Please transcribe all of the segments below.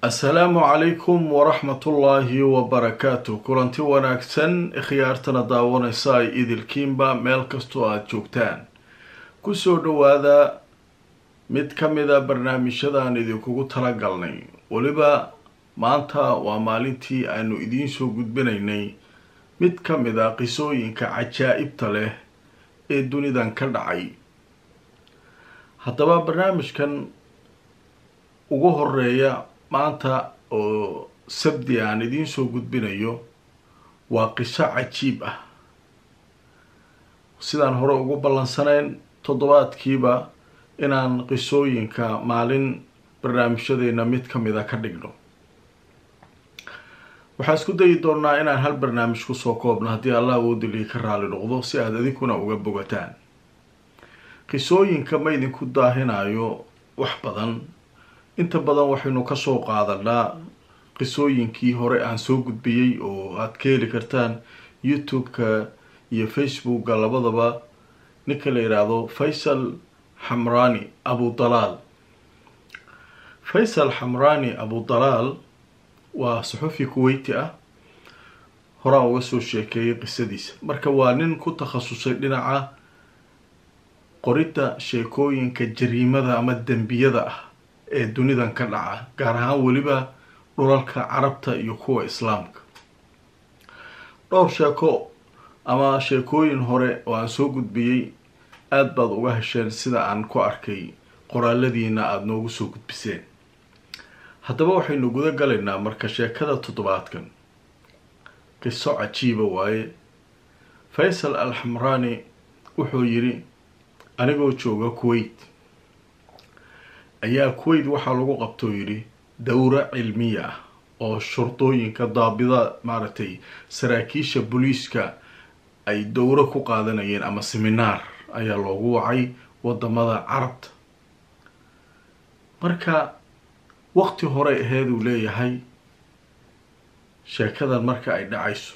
assalaamu calaykum waraxmatullaahi wabarakaatu kulanti wanaagsan khiyaartana daawanaysa ay idilkiinba meel kastoo aada joogtaan kusoo dhawaada mid ka mida barnaamijyadaan idinkugu talagalnay weliba maanta waa maalintii aanu idiin soo gudbinaynay mid ka mid a qisooyinka cajaa'ibta leh ee dunidan ka dhacay haddaba barnaamijkan ugu horeeya maanta oo sabdi aan idiin soo gudbinayo waa qiso cajiib ah sidaan hore ugu ballansanayn toddobaadkiiba inaan qisooyinka maalin barnaamijyadeena mid ka mid a ka dhigno waxaan isku dayi doonaa inaan hal barnaamij kusoo koobno haddii allah awoodilii ka raali noqdo si aada idinkuna uga bogataan qisooyinka ma idinku daahinayo wax badan inta badan waxaynu kasoo qaadanaa qisooyinkii hore aan soo gudbiyey oo aada ka heli kartaan youtube-ka iyo facebooka labadaba ninka la yidhaahdo faysal xamrani abudalaal faysal xamrani abudalaal waa saxufi kuweyti ah horaan uga soo sheekeeyay qisadiisa marka waa nin ku takhasusay dhinaca qoridda sheekooyinka jariimada ama dembiyada ah ee dunidan ka dhaca gaar ahaan weliba dhulalka carabta iyo kuwa islaamka dhowr sheeko ama sheekooyin hore oo aan soo gudbiyey aada baad uga hesheen sida aan ku arkay qoraaladiina aada noogu soo gudbiseen haddaba waxaynu guda galaynaa marka sheekada toddobaadkan qiso cajiiba waaye faysal al xamraani wuxuu yidhi anigoo jooga kuwait ayaa kuwait waxaa lagu qabtoo yidhi dowro cilmiya ah oo shurdooyinka daabida maaragtay saraakiisha booliiska ay dowro ku qaadanayeen ama seminaar ayaa loogu wacay wadamada carabta marka waqti hore aheed uu leeyahay sheekadan marka ay dhacayso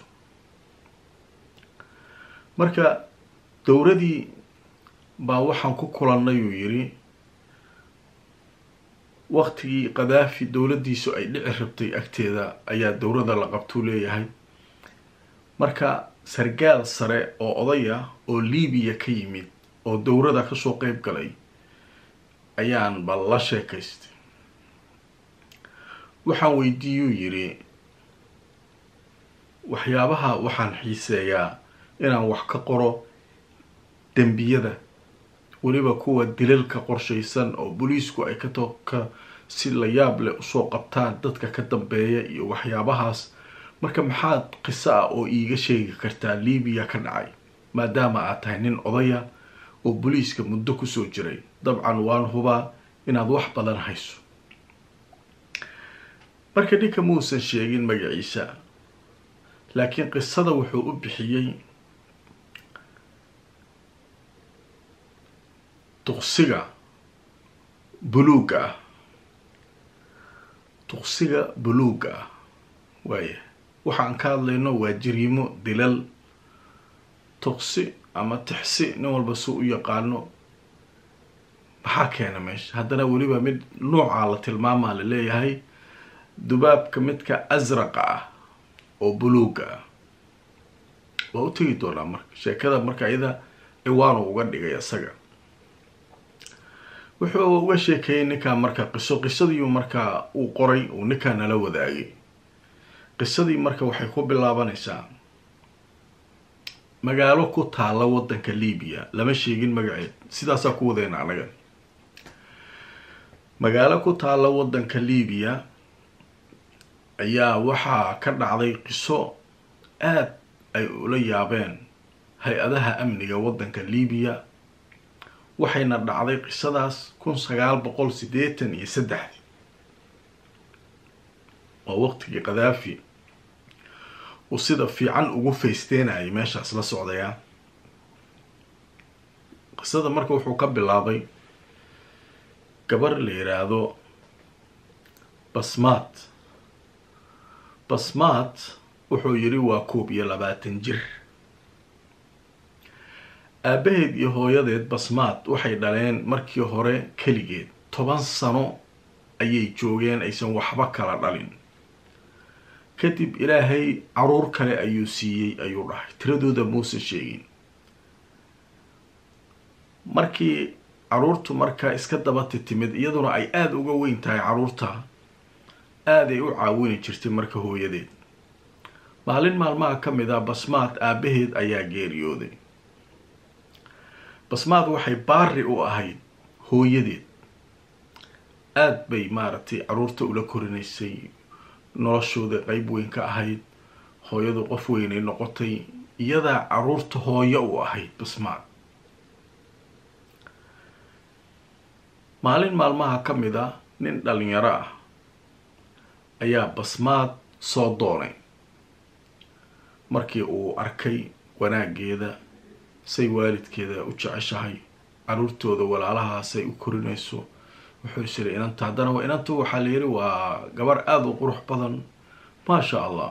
marka dowradii baa waxaan ku kulannay uu yidhi waqtigii kadaafi dowladdiisu ay dhici rabtay agteeda ayaa dowrada la qabtuu leeyahay marka sargaal sare oo oday ah oo libiya ka yimid oo dowrada kasoo qeyb galay ayaan bal la sheekaystay waxaan weydiiyuu yidhi waxyaabaha waxaan xiiseeyaa inaan wax ka qoro dembiyada weliba kuwa dilalka qorshaysan oo booliisku ay katoka si la yaab leh usoo qabtaan dadka ka dambeeya iyo waxyaabahaas marka maxaad qiso ah oo iiga sheegi kartaa libiya ka dhacay maadaama aad tahay nin odaya oo booliiska muddo kusoo jiray dabcan waan hubaa inaad wax badan hayso marka ninka muusan sheegin magaciisa laakiin qisada wuxuu u bixiyey duqsiga buluugga ah duqsiga buluugga ah waaya waxaan ka hadlayno waa jariimo dilal tuqsi ama tixsi nin walba si u yaqaano maxaa keena meesha haddana weliba mid noocaa la tilmaamaa la leeyahay dubaabka midka asraqa ah oo buluugga ah waa u tegi doonaa marka sheekada marka iyada ciwaanu uga dhigay isaga wuxuu uga sheekeeyey ninkaa marka qiso qisadiiu markaa uu qoray uu ninkaa nala wadaagay qisadii marka waxay ku bilaabanaysaa magaalo ku taalla waddanka libiya lama sheegin magaceed sidaasaa ku wadeena anaga magaalo ku taalla waddanka libiya ayaa waxaa ka dhacday qiso aada ay ula yaabeen hay-adaha amniga waddanka libiya waxayna dhacday qisadaas kun sagaal boqol siddeetan iyo saddexdii oo waqtigii kadaafi uu sida fiican ugu faysteenayay meeshaas la socdayaa qisada marka wuxuu ka bilaabay gabar la yidhaahdo basmaat basmaat wuxuu yidhi waa koob iyo labaatan jir aabaheed iyo hooyadeed basmaad waxay dhaleen markii hore keligeed toban sano ayay joogeen aysan waxba kala dhalin kadib ilaahay caruur kale ayuu siiyey ayuu dhahay tiradooda muuse sheegin markii caruurtu markaa iska dabati timid iyaduna ay aada uga weyn tahay caruurta aaday u caawini jirtay marka hooyadeed maalin maalmaha ka mid ah basmaad aabaheed ayaa geeriyooday basmaad waxay baari u ahayd hooyadeed aada bay maaragtay caruurta ula korinaysay noloshooda qeyb weyn ka ahayd hooyadu qof weynay noqotay iyadaa caruurta hooyo u ahayd basmaad maalin maalmaha ka mid ah nin dhalinyaro ah ayaa basmaad soo doonay markii uu arkay wanaageeda say waalidkeeda u jeceshahay caruurtooda walaalahaasay u korinayso wuxuu is yiri inanta haddana inantu waxaa la yiri waa gabar aada u qurux badan maasha allah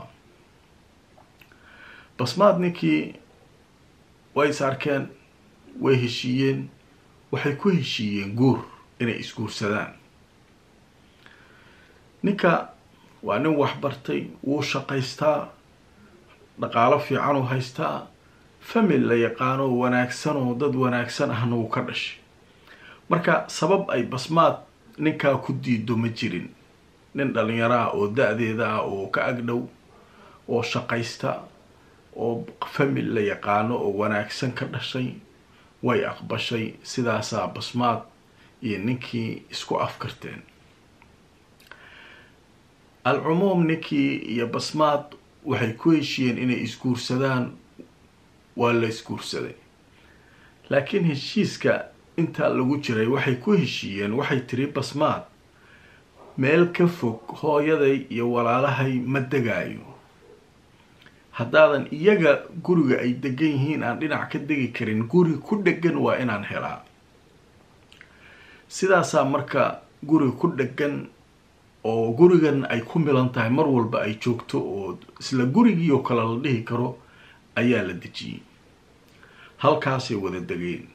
basmaad ninkii way is arkeen way heshiiyeen waxay ku heshiiyeen guur inay isguursadaan ninka waa nin waxbartay wuu shaqaystaa dhaqaalo fiican uu haystaa famil la yaqaano wanaagsan oo dad wanaagsan ahna wuu ka dhashay marka sabab ay basmaad ninkaa ku diido ma jirin nin dhalinyaro ah oo da-deeda ah oo ka agdhow oo shaqaysta oo famil la yaqaano oo wanaagsan ka dhashay way aqbashay sidaasaa basmaad iyo ninkii isku afkarteen alcumuum ninkii iyo basmaad waxay ku heshiiyeen inay isguursadaan waa la isguursaday laakiin heshiiska intaa lagu jiray waxay ku heshiiyeen waxay tiri basmaad meel ka fog hooyaday iyo walaalahay ma degaayo haddaadan iyaga guriga ay degan yihiin aan dhinac ka degi karin guri ku dhegan waa inaan helaa sidaasaa marka guri ku dhegan oo gurigan ay ku milan tahay mar walba ay joogto oo isla gurigii oo kale la dhihi karo ayaa la dejiyey halkaasay wada degeen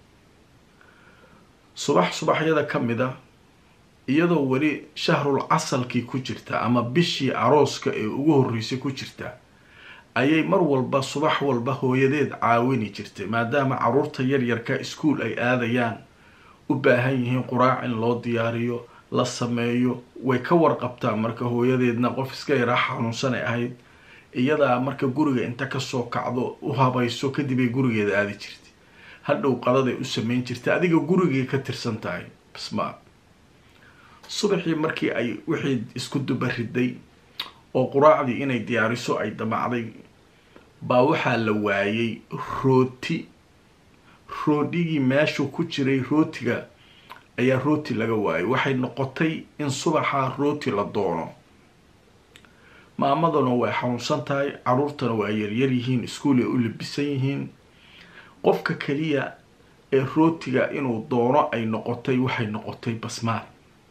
subax subaxyada ka mid a iyadoo weli shahrul casalkii ku jirta ama bishii arooska ee ugu horreysay ku jirta ayay mar walba subax walba hooyadeed caawini jirtay maadaama caruurta yaryarka iskuol ay aadayaan u baahan yihiin quraac in loo diyaariyo la sameeyo way ka warqabtaa marka hooyadeedna qof iska yaraa xanuunsanay ahayd iyadaa marka guriga inta kasoo kacdo u habayso kadib ay gurigeeda aadi jirtay hadhow qadaday u sameyn jirtay adiga gurigay ka tirsan tahay basmaad subaxii markii ay wixii isku dubariday oo quraacdii inay diyaariso ay damacday baa waxaa la waayay rooti roodhigii meeshu ku jiray rootiga ayaa rooti laga waayay waxay noqotay in subaxaa rooti la doono maamadana way xanuunsan tahay caruurtana waa yaryar yihiin iskuolay u labisan yihiin qofka keliya ee rootiga inuu doono ay noqotay waxay noqotay basmaad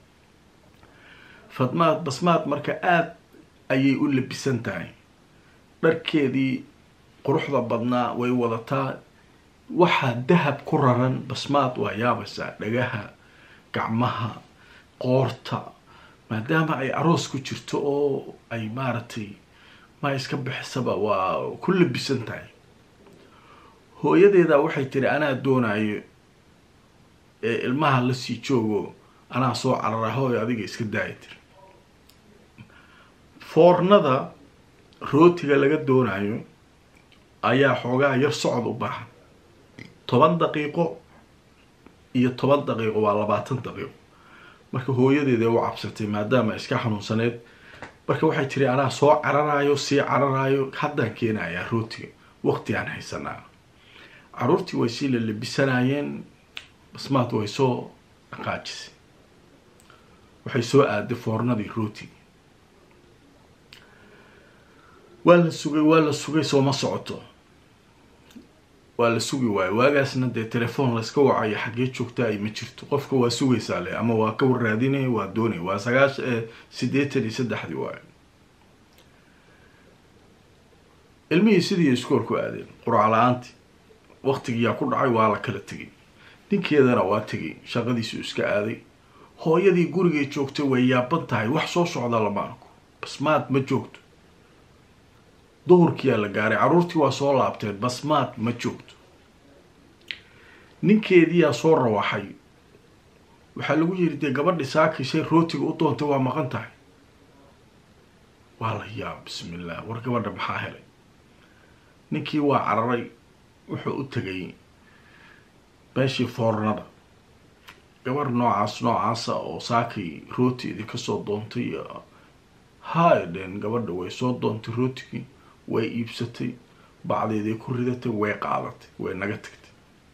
fadmaad basmaad marka aada ayay u labisan tahay dharkeedii quruxda badnaa way wadataa waxaa dahab ku raran basmaad waa yaabaysaa dhagaha gacmaha qoorta maadaama ay aroos ku jirto oo ay maaragtay ma iska bixisaba waa ku labisan tahay hooyadeeda waxay tiri anaa doonayo ee ilmaha lasii joogo anaa soo carara hooy adiga iska daaya tiri foornada rootiga laga doonayo ayaa xoogaa yar socod u baahan toban daqiiqo iyo toban daqiiqo waa labaatan daqiiqo marka hooyadeeda u cabsatay maadaama iska xanuunsaneed marka waxay tiri anaa soo cararayo sii cararayo haddaan keenayaa rootiga waqtigaan haysanaa caruurtii way sii lalabisanayeen basmaad way soo dhaqaajisay waxay soo aaday foornadii rootiga waa la sugay waa la sugay sooma socoto waa la sugi waayo waagaasna dee telefoon layska wacayo xaggee joogta ay ma jirto qofka waa sugaysaa le ama waa ka warraadinaya waa doonaya waa sagaash siddeetan iyo saddexdii waayo ilmihii sidii iskool ku aadeen quraac la-aantii waqtigiyaa ku dhacay waa la kala tegay ninkeedana waa tegay shaqadiisu iska aaday hooyadii gurigay joogtay way yaaban tahay wax soo socda lama arko basmaad ma joogto duhurkiyaa la gaaray carruurtii waa soo laabteen basmaad ma joogto ninkeediyaa soo rawaxay waxaa lagu yiri dee gabadhi saakishay rootiga u doontay waa maqan tahay waa la yaab bismillah war gabadha maxaa helay ninkii waa cararay wuxuu u tegay meeshii foornada gabar noocaas noocaasa oo saakay rooti idinka soo doontay hay dheen gabadha way soo doontay rootigii way iibsatay bacdeeday ku ridatay way qaadatay way naga tagtay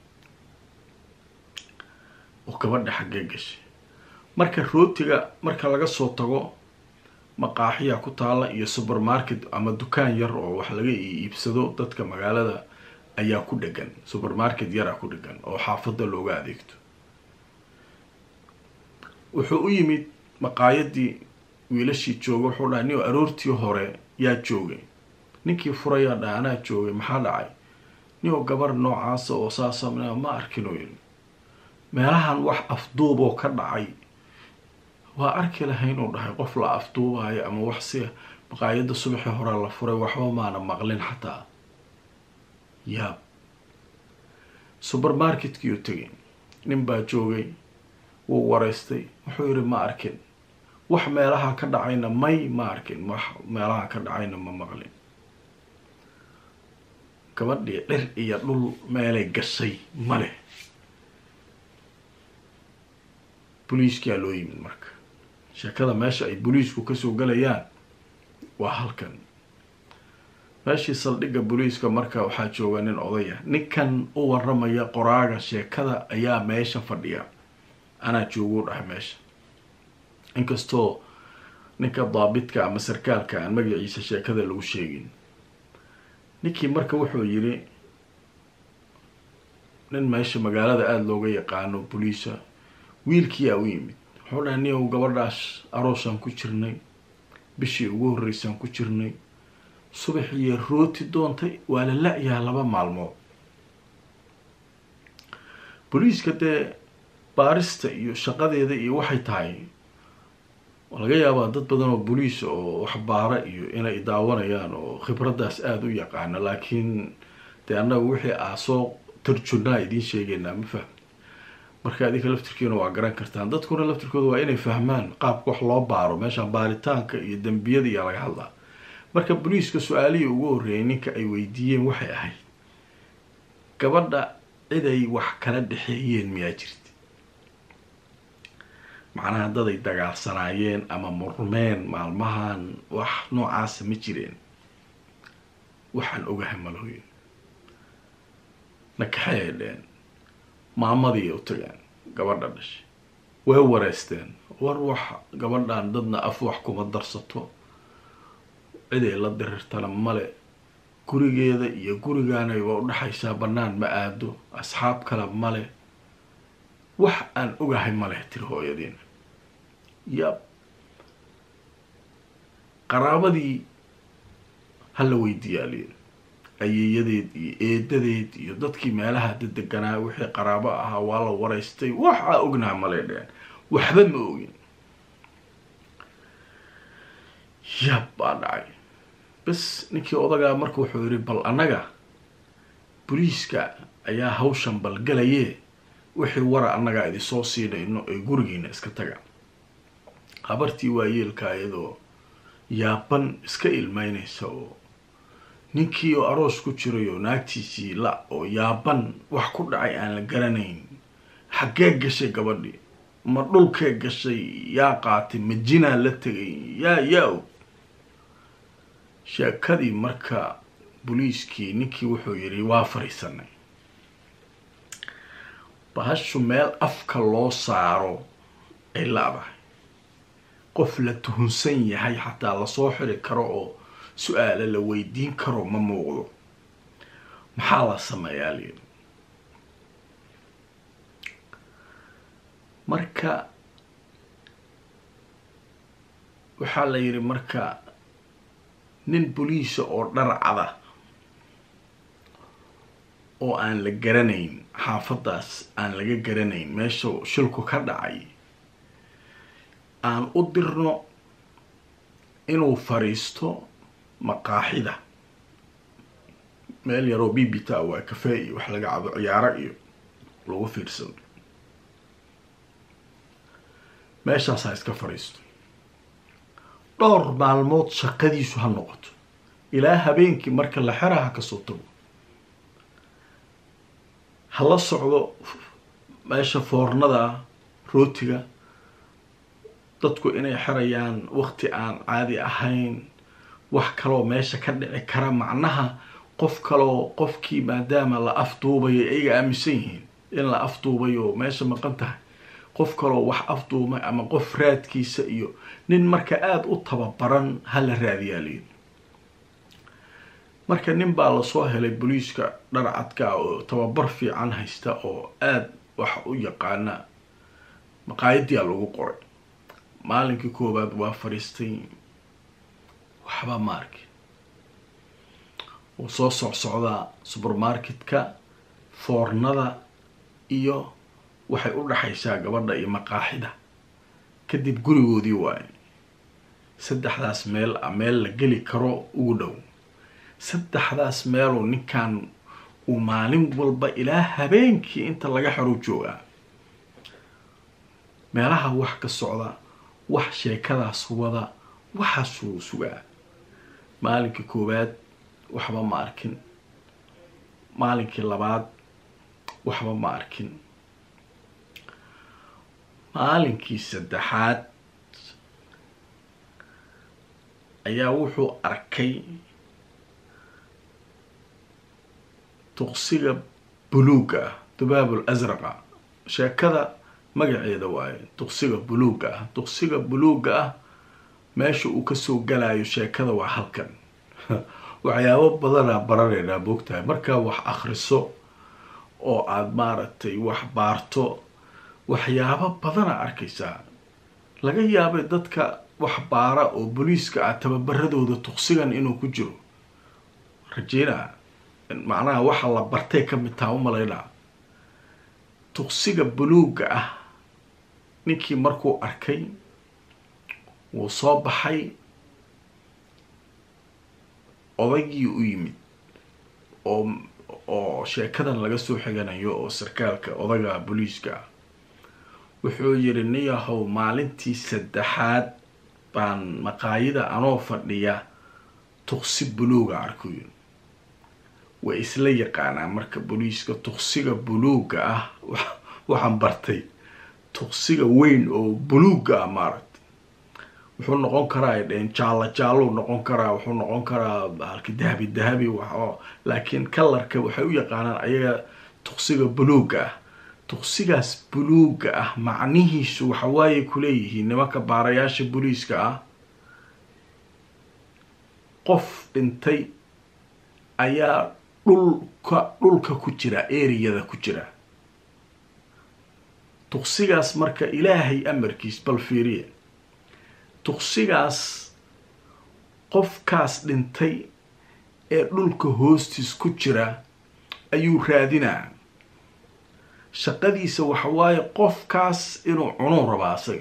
oo gabadha xaggee gashay marka rootiga marka laga soo tago maqaaxiya ku taala iyo supermarket ama dukaan yar oo wax laga iibsado dadka magaalada ayaa ku dhegan supermarket yaraa ku dhegan oo xaafadda looga adeegto wuxuu u yimid maqaayadii wiilashii jooga wuxuu dhahay nin aroortii hore yaa joogay ninkii furayaa dhaha anaa joogay maxaa dhacay ninoo gabar noocaasa oo saasa ma arkin oo yiri meelahan wax afduuboo ka dhacay waa arki lahayn uu dhahay qof la afduubayo ama wax si maqaayadda subaxii hore la furay waxba maana maqlin xataa yaab supermarketkii u tegay nin baa joogay wuu wareystay wuxuu yidhi ma arkin wax meelaha ka dhacayna may ma arkin wax meelaha ka dhacayna ma maqlin gabadhii dhir iyo dhul meelay gashay male boliiskaa loo yimid marka sheekada meesha ay boliisku kasoo galayaan waa halkan meeshii saldhigga boliiska marka waxaa jooga nin odaya ninkan u waramaya qoraaga sheekada ayaa meesha fadhiya anaa jooguu dhahay meesha inkastoo ninka daabidka ama sarkaalka aan magaciisa sheekada lagu sheegin ninkii marka wuxuu yiri nin meesha magaalada aada looga yaqaano boliisa wiilkiyaa u yimid wuxuu dhahay nin ow gabadhaas aroosaan ku jirnay bishii ugu horreysaan ku jirnay subaxiyo rooti doontay waa la la-yaha laba maalmood boliiska dee baarista iyo shaqadeeda iyo waxay tahay laga yaabaa dad badan oo boliis oo waxbaara iyo inay daawanayaan oo khibraddaas aada u yaqaano laakiin dee annaga wixii aa soo tarjunaa idiin sheegeynaa ma fahmi marka adinka laftirkiina waa garan kartaan dadkuna laftirkooda waa inay fahmaan qaabka wax loo baaro meeshaan baaritaanka iyo dembiyada iyo laga hadlaa marka boliiska su-aalihii ugu horreeyay ninka ay weydiiyeen waxay ahayd gabadha ciday wax kala dhexeeyeen miyaa jirta macnaha daday dagaalsanaayeen ama murmeen maalmahan wax noocaasa ma jireen waxaan ogahay malooyin nakaxay ay dheen maamadii u tageen gabadha dhashay way wareysteen war wax gabadhan dadna af wax kuma darsato ciday la dirirtana male gurigeeda iyo gurigaanay waa udhexaysaa bannaan ma aado asxaab kale male wax aan ogahay maleh tiri hooyadiina yab qaraabadii hala weydiiyaaliin ayeeyadeed iyo eedadeed iyo dadkii meelaha dedeganaa wixii qaraabo ahaa waa la wareystay waxaa ognaha malay dheen waxba ma ogin yab baa dhacay bas ninkii odagaa marka wuxuu yihi bal annaga boliiska ayaa hawshan balgalayee wixii wara annagaa idinsoo siinayno ee gurigiina iska taga habartii waa yeelka iyadoo yaaban iska ilmeynaysa oo ninkii oo aroos ku jiray oo naagtiisii la oo yaaban wax ku dhacay aan la garanayn xaggee gashay gabadhii ma dhulkee gashay yaa qaatay ma jinaa la tegay yaa yaa og sheekadii marka boliiskii ninkii wuxuu yidhi waa fariisanay bahashu meel afka loo saaro ay la-dahay qof la tuhunsan yahay xataa lasoo xiri karo oo su-aale la weydiin karo ma muuqdo maxaa la sameeyaa layidhi marka waxaa la yidhi marka nin boliisa oo dharcada oo aan la garanayn xaafaddaas aan laga garanayn meesha shilku ka dhacay aan u dirno inuu fariisto maqaaxida meel yaroo bibita waa kafee iyo wax laga cabo ciyaaro iyo lagu fiirsado meeshaas ha iska fadhiisto dhowr maalmood shaqadiisu ha noqoto ilaa habeenkii marka la xera ha kasoo tago ha la socdo meesha foornada rootiga dadku inay xerayaan waqti aan caadi ahayn wax kaloo meesha ka dhici kara macnaha qof kaloo qofkii maadaama la afduubayo ayaga aaminsan yihiin in la afduubayo meesha maqan tahay qof kaloo wax afduumay ama qof raadkiisa iyo nin marka aada u tababaran ha la raadiyaaliyo marka nin baa lasoo helay booliiska dharcadka oo tababar fiican haysta oo aada wax u yaqaana maqaayadiyaa lagu qoray maalinkii koowaad waa fadhiistay waxba ma arki wuu soo socsocdaa supermarketka foornada iyo waxay u dhaxaysaa gabadha iyo maqaaxida kadib gurigoodii waaye saddexdaas meel a meel la geli karo ugu dhow saddexdaas meeluu ninkan uu maalin walba ilaa habeenkii inta laga xero joogaa meelaha wax ka socda wax sheekadaas wada waxaasuu sugaa maalinkii koowaad waxba ma arkin maalinkii labaad waxba ma arkin maalinkii saddexaad ayaa wuxuu arkay tuqsiga buluuga ah dubaabul asraqa sheekada magaceeda waaye tuqsiga buluuga ah tuqsiga buluuga ah meesha uu kasoo galayo sheekada waa halkan waxyaabo badanaa baraneynaa moogtahay markaa wax akriso oo aada maaragtay wax baarto waxyaabo badana arkaysaa laga yaabay dadka wax baara oo booliiska ah tababaradooda tuqsigan inuu ku jiro rajeyna macnaha waxa la bartay ka mid taha u malaynaa tuqsiga buluuga ah ninkii markuu arkay wuu soo baxay odaygii u yimid oo oo sheekadan laga soo xiganayo oo sarkaalka odaga booliiska ah wuxuu yidhi niyahow maalintii saddexaad baan maqaayada anoo fadhiya tuqsi buluuga arkuyo way isla yaqaanaa marka booliiska tuqsiga buluuga ah waxaan bartay tuqsiga weyn oo buluuga ah maaragtay wuxuu noqon karaa ay dheheen jaallo jaallou noqon karaa wuxuu noqon karaa halki dahabi dahabi wax oo laakiin kalarka waxay u yaqaanaan ayaga tuqsiga buluuga ah tuqsigaas buluuga ah macnihiisu waxawaaye kuleeyihiin nimanka baarayaasha booliiska ah qof dhintay ayaa dhulka dhulka ku jira eriyada ku jira tuqsigaas marka ilaahay amarkiis bal fiiriya tuqsigaas qofkaas dhintay ee dhulka hoostiis ku jira ayuu raadinaa shaqadiisa waxa waaye qofkaas inuu cunuu rabaa asaga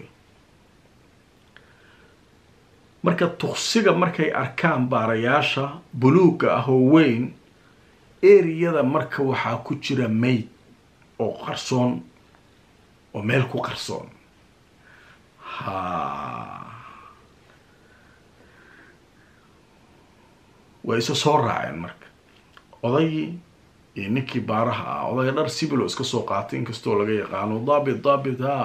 marka tuqsiga markay arkaan baarayaasha buluuga ah oo weyn eriyada marka waxaa ku jira mayd oo qarsoon oo meel ku qarsoon ha way isa soo raaceen marka odaygii iyo ninkii baaraha ah odayga dhar sibilo iska soo qaatay inkastoo laga yaqaano daabit daabit ha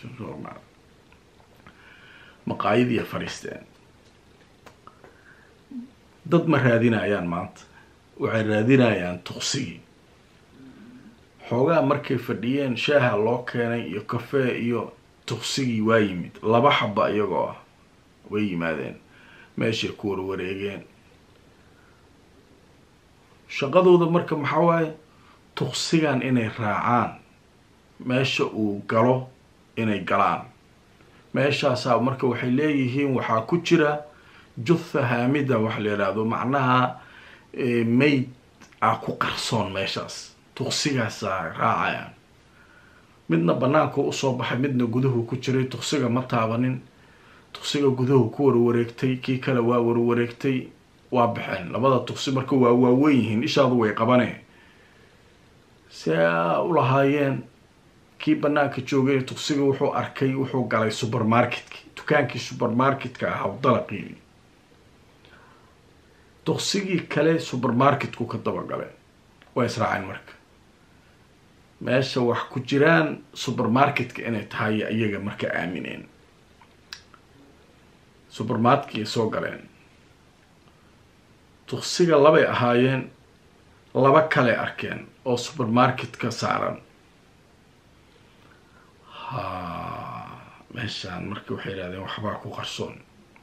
maqaayadiiya fadhiisteen dad ma raadinayaan maanta waxay raadinayaan tuqsigii xoogaa markay fadhiyeen shaaha loo keenay iyo kafee iyo tuqsigii waa yimid laba xaba iyagoo ah way yimaadeen meeshay ku warwareegeen shaqadooda marka maxaa waaye tuqsigan inay raacaan meesha uu galo inay galaan meeshaasaa marka waxay leeyihiin waxaa ku jira jutha haamida waxa la yidhaahdo macnaha mayd ah ku qarsoon meeshaas tuqsigaasaa raacayaan midna banaanku usoo baxay midna guduhu ku jiray tuqsiga ma taabanin tuksiga gudahu ku warwareegtay kii kale waa warwareegtay waa baxeen labada tuksi marka waa waaweyn yihiin ishaadu way qabaneen si a u lahaayeen kii banaanka joogay tuksiga wuxuu arkay wuxuu galay supermarketka dukaankii supermarketka ahaa dalaqii tuksigii kale supermarketku ka dabagaleen waa israaceen marka meesha wax ku jiraan supermarketka inay tahay iyaga marka aamineen supermarketkay soo galeen tuksiga labay ahaayeen laba kale arkeen oo supermarketka saaran ha meeshaan marka waxay yidhahdeen waxbaa ku qarsoon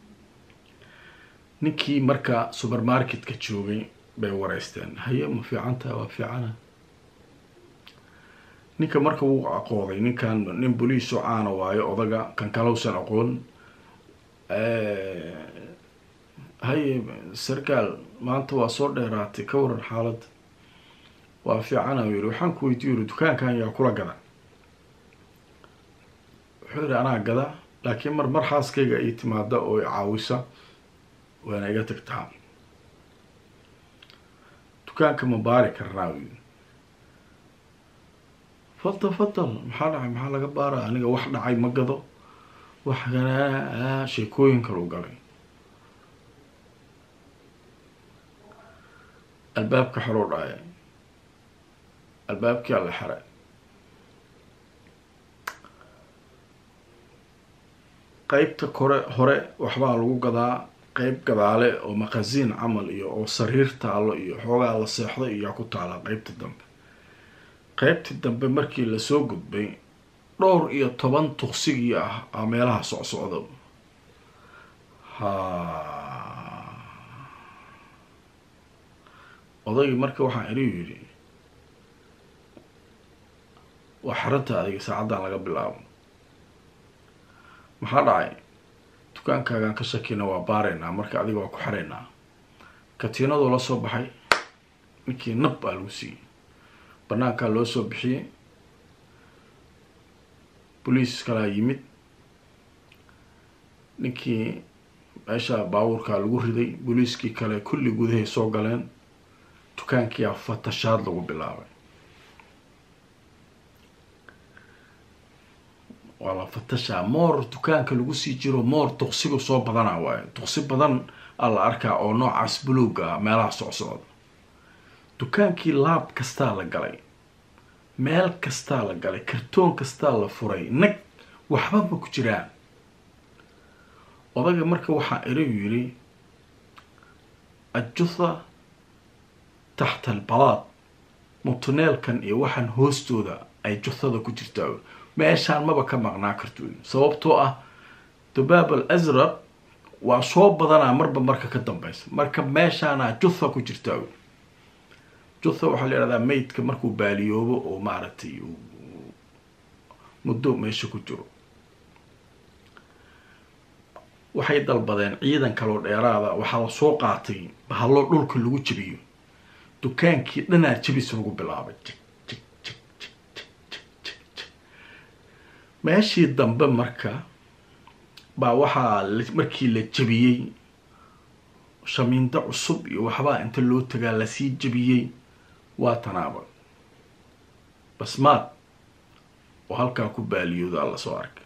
ninkii marka supermarketka joogay bay wareysteen haye ma fiicantaha waa fiicana ninka marka wuu aqooday ninkan nin boliiso caana waayo odaga kan kalowsan aqoon haye sarkaal maanta waa soo dheeraatay ka waran xaaladda waa fiicana u yihi waxaan ku weydiiyo yiri dukaankan yaa kula gada wuxuu yihi anaa gada laakiin mar mar xaaskayga ay timaada oo caawisa waana iga tagtaa dukaanka ma baari karnaa u yiri fadal fadal maxaa dhacay maxaa laga baara aniga wax dhacay ma gado wax ganaa sheekooyin kalu galay albaabka xeruu dhacay albaabkii alla xeray qeybta kore hore waxbaa lagu gadaa qeyb gadaale oo maqasiin camal iyo oo sariir taalo iyo xoogaa la seexday iyaa ku taala qeybta dambe qeybtii dambe markii lasoo gudbay dhowr iyo toban tuksigii ah aa meelaha socsocda ha odaygii marka waxaan iniu yidhi waa xaranta adiga saacaddan laga bilaabo maxaa dhacay dukaankaagaan ka shakina waa baaraynaa marka adiga waa ku xaraynaa katiinadoo la soo baxay ninkii nab baa lagu siiyey banaankaa loo soo bixiyey boliis kalaa yimid ninkii meesha baabuurkaa lagu riday boliiskii kale kulli gudahay soo galeen dukaankiyaa fatashaad lagu bilaabay waa la fatashaa moor dukaanka lagu sii jiro moor tuksigu soo badana waayo tuksi badan aa la arkaa oo noocaas buluuga ah meelaha socsocda dukaankii laab kastaa la galay meel kastaa la galay kartoon kastaa la furay nag waxba ma ku jiraan odaga marka waxaa irigu yidhi ajutha taxta albalaad mutuneelkan iyo waxaan hoostooda ay juthada ku jirtaa meeshaan maba ka maqnaa karto sababtoo ah dubaab al asraq waa soo badanaa marba marka ka dambeysa marka meeshaanaa jutha ku jirtaa jutha waxaa la yihahdaa maydka markuu baaliyoobo oo maaragtay muddo meesha ku jiro waxay dalbadeen ciidan kaloo dheeraada waxaa la soo qaatay bahalloo dhulka lagu jebiyo dukaankii dhanaa jebis lagu bilaabay meeshii dambe marka baa waxaa markii la jebiyey shamiindo cusub iyo waxbaa inta loo tagaa lasii jebiyey waa tanaaba basmaad oo halkaa ku baaliyooda alla soo arkay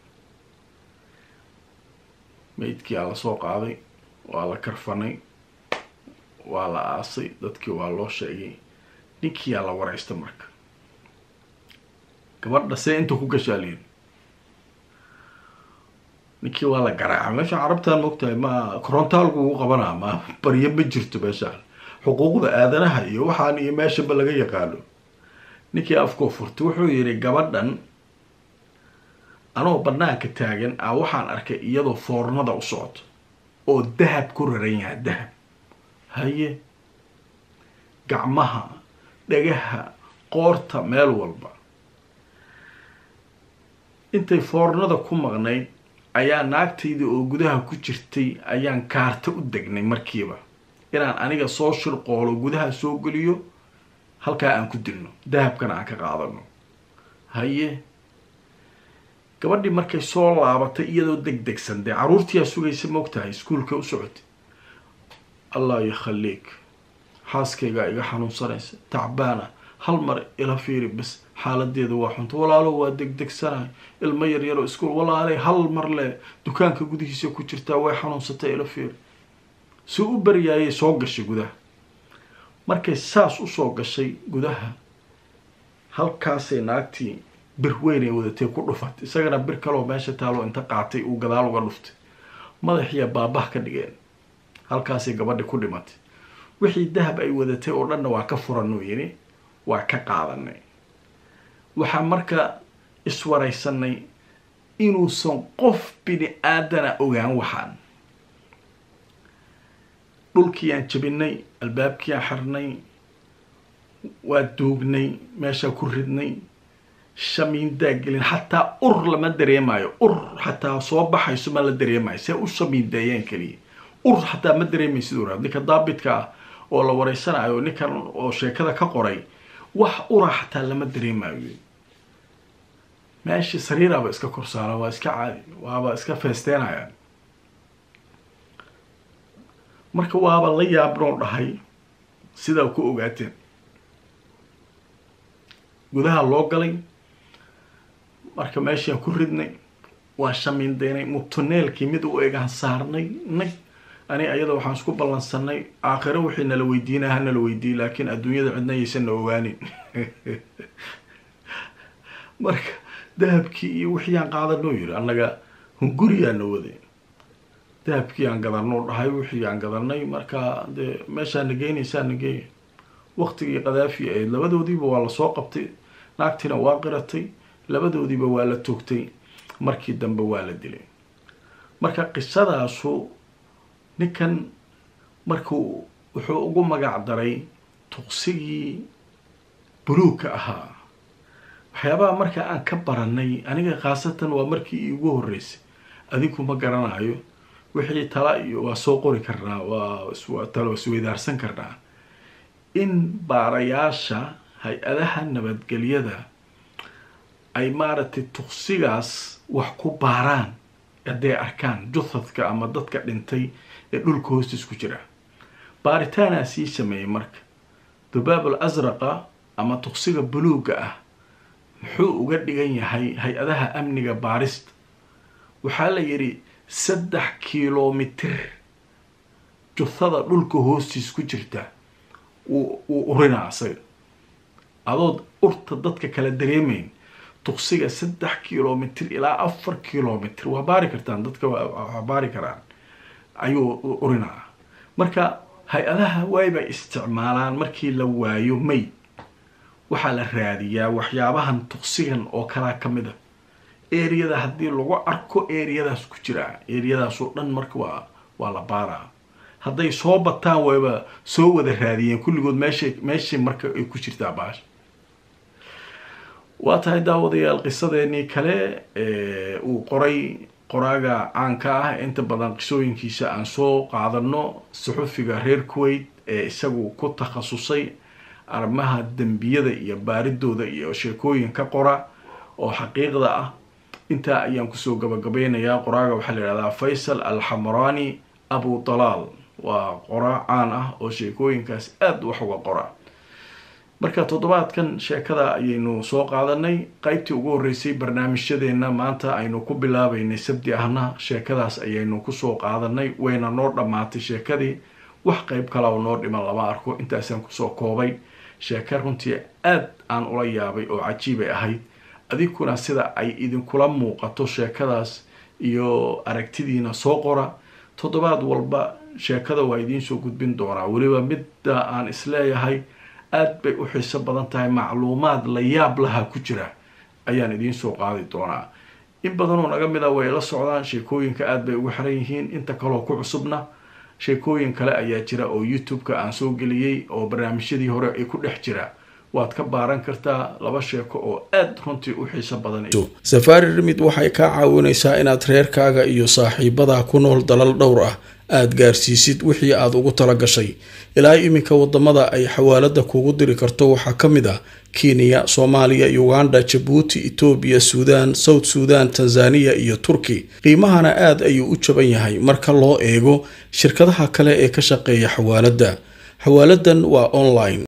maydkii aa lasoo qaaday waa la karfanay waa la aasay dadkii waa loo sheegay ninkii aa la wareysta marka gabadha see inta ku gashaaliin ninkii waa la garaaca meesha carabtaan maogtahay ma korontaalku ugu qabanaa ma baryo ma jirto meeshaan xuquuqda aadanaha iyo waxaan iyo meeshaba laga yaqaano ninkii afkoo furtay wuxuu yidhi gabadhan anoo banaanka taagan a waxaan arkay iyadoo foornada u socoto oo dahab ku raran yahay dahab haye gacmaha dhagaha qoorta meel walba intay foornada ku maqnayd ayaa naagtayda oo gudaha ku jirtay ayaan kaarta u degnay markiiba inaan aniga soo shirqoolo gudaha soo geliyo halkaa aan ku dilno dahabkana aan ka qaadano haye gabadhii markay soo laabatay iyadoo deg degsan dee caruurtiyaa sugaysa moogtahay iskuulka u socotay allah yakhaliik xaaskaygaa iga xanuunsanaysa tacbaana hal mar ila fiiri bas xaaladeeda waa xunta walaalo waa degdegsanahay ilmo yaryaroo iskuul walaaley hal mar le dukaanka gudihiisa ku jirtaa way xanuunsatay ila fiiri si u baryaayay soo gashay gudaha markay saas usoo gashay gudaha halkaasay naagtii bir weyn ay wadatay ku dhufatay isagana bir kaloo meesha taaloo inta qaatay uu gadaal uga dhuftay madaxiya baabah ka dhigeen halkaasay gabadhi ku dhimatay wixii dahab ay wadatay oo dhanna waa ka furanuu yidhi waa ka qaadanay waxaa marka iswaraysanay inuusan qof bini aadana ogaan waxaan dhulkiiyaan jabinay albaabkiiyaan xirnay waa duugnay meeshaa ku ridnay shamiindaa gelin xataa ur lama dareemayo ur xataa soo baxayso ma la dareemayo see u shamiindeeyeen keliya ur xataa ma dareemaysid ura ninka daabitka ah oo la wareysanayo ninkan oo sheekada ka qoray wax ura xataa lama dareemayo meeshii sariiraaba iska korsaara waa iska caadi waaba iska feesteenayaan marka waaba la yaabnoo dhahay sidaa ku ogaateen gudaha loo galay marka meeshaan ku ridnay waa shamiindeynay mutuneelkii mid u egaan saarnay nag ani ayada waxaan isku ballansanay aakhiro wixii nala weydiinaa ha nala weydiiye laakiin adduunyada cidna yaysan na ogaanin marka dahabkii iyo wixii aan qaadanoo yiri annaga hunguriyaa na waday dahabkii aan gadanoo dhahay wixii aan gadanay marka dee meeshaa na geynaysaa na geeya waqtigii kadaafi ahayd labadoodiiba waa lasoo qabtay naagtiina waa qiratay labadoodiiba waa la toogtay markii dambe waa la dilay marka qisadaasu ninkan markuu wuxuu ugu magac daray tuqsigii buluugka ahaa waxyaabaha marka aan ka baranay aniga khaasatan waa markii iigu horreysay adinku ma garanayo wixii tala iyo waa soo qori karnaa waa talo isweydaarsan karnaa in baarayaasha hay-adaha nabadgelyada ay maaragtay tuqsigaas wax ku baaraan hadday arkaan juthadka ama dadka dhintay ee dhulka hoostiis ku jira baaritaanaa sii sameeyey marka dubaabul asraqa ama tuqsiga buluugga ah muxuu uga dhigan yahay hay-adaha amniga baarista waxaa la yidhi saddex kilomitir juthada dhulka hoostiis ku jirta wuu urinaa asaga adood urta dadka kala dareemayn tuqsiga saddex kilomitr ilaa afar kilomitr waa baari kartaan dadka waa baari karaan ayuu urinaa marka hay-adaha waybay isticmaalaan markii la waayo mayd waxaa la raadiyaa waxyaabahan tuqsigan oo kalaa ka mid a eriyada haddii lagu arko eriyadaas ku jiraa eriyadaasoo dhan marka waa waa la baaraa hadday soo bataan wayba soo wada raadiyeen kulligood meeshay meeshay marka ay ku jirtaa baasha waa tahay daawadayaal qisadeenii kale uu qoray qoraaga caanka ah inta badan qisooyinkiisa aan soo qaadano suxufiga reer kuwait ee isagu ku takhasusay arrimaha dembiyada iyo baaridooda iyo sheekooyin ka qora oo xaqiiqda ah intaa ayaan kusoo gabagabeynayaa qoraaga waxaa la yihahdaa faysal alxamrani abu dalaal waa qoraa caan ah oo sheekooyinkaas aada wax uga qora marka toddobaadkan sheekada ayaynu soo qaadanay qeybtii ugu horreysay barnaamijyadeena maanta aynu ku bilaabeynay sabdi ahna sheekadaas ayaynu kusoo qaadanay wayna noo dhammaatay sheekadii wax qeyb kalaa noo dhiman lama arko intaasaan kusoo koobay sheeke runtii aada aan ula yaabay oo cajiibay ahayd adinkuna sida ay idinkula muuqato sheekadaas iyo aragtidiina soo qora toddobaad walba sheekada waa idiinsoo gudbin doonaa weliba midda aan isleeyahay aada bay u xiiso badan tahay macluumaad la yaab laha ku jira ayaan idiin soo qaadi doonaa in badanoo naga mid a way la socdaan sheekooyinka aada bay ugu xiran yihiin inta kaleo ku cusubna sheekooyin kale ayaa jira oo youtube-ka aan soo geliyey oo barnaamijyadii hore ay ku dhex jira waad ka baaran kartaa laba sheeko oo aada runtii u xiiso badan safaari rimid waxay kaa caawinaysaa inaad reerkaaga iyo saaxiibadaa ku nool dalal dhowr ah aada gaarsiisid wixii aada ugu tala gashay ilaa iminka wadamada ay xawaalada kugu diri karto waxaa ka mid ah kenya soomaaliya uganda jabuuti etoobiya suudaan south suudan tanzaniya iyo turki qiimahana aada ayuu u jaban yahay marka loo eego shirkadaha kale ee ka shaqeeya xawaaladda xawaaladan waa online